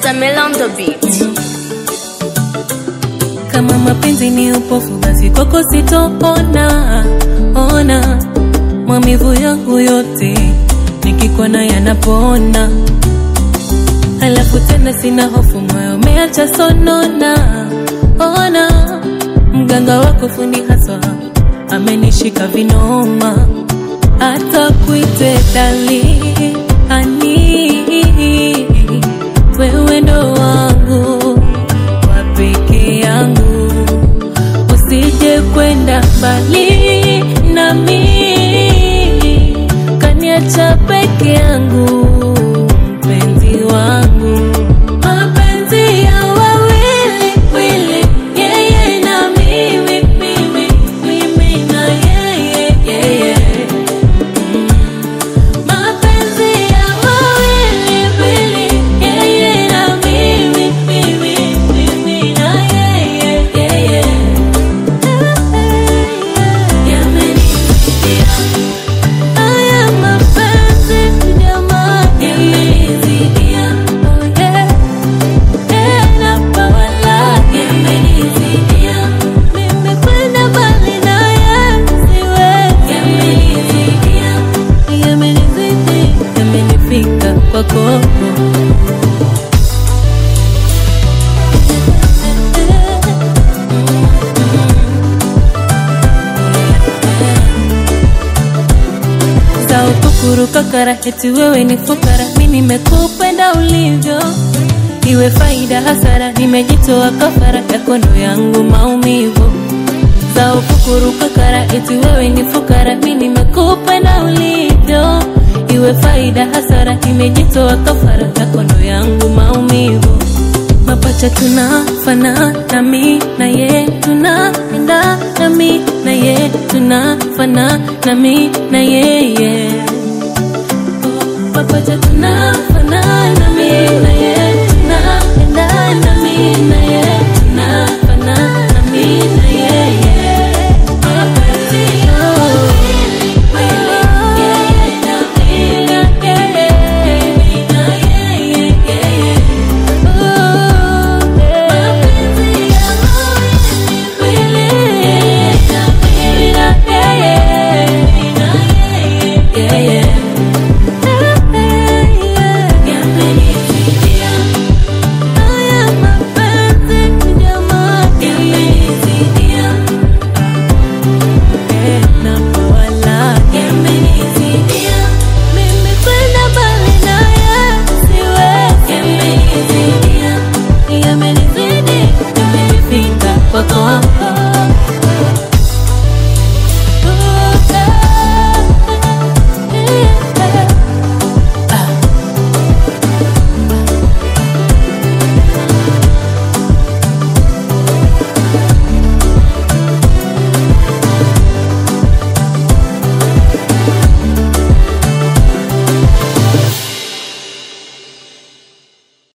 Samel on the beat. Kama mapenzi ni upofu, basi kwako sitoona ona maumivu yangu yote nikikona yanapona, halafu tena sina hofu, moyo umeacha sonona. Ona mganga wako fundi haswa amenishika vinoma, hata kuite dali ani wewe ndo wangu wa peke yangu, usije kwenda mbali nami, kaniacha peke yangu, mpenzi wangu, mapenzi ya wawili wili, yeye na mimi, mimi, mimi na yeye, yeye. Mapenzi ya wawili wili, yeye na mimi, mimi, mimi na yeye, yeye. Yamenizidia haya mapenzi jamani, yamenizidia oh yeah, yeah napawala, yamenizidia mimi kwenda mbali naye siwezi, yamenizidia yamenizidi yamenifika kwako za ukukuruka kara eti wewe ni fukara mi nimekupenda ulivyo iwe faida hasara nimejitoa kafara yako ndo yangu maumivu za ukukuruka kara eti wewe ni fukara mi nimekupenda ulivyo iwe faida hasara nimejitoa kafara yako ndo yangu maumivu mapacha tunafana nami na ye tunaenda nami na ye tunafana nami na yeye mapacha tunafana nami na ye tunaenda nami na ye tunafana nami na yeye mapenzi ya wawili wili, yeye na mimi, mimi na yeye, yeye. Mimi kwenda mbali naye siwezi, yamenizidi yamenifika kwako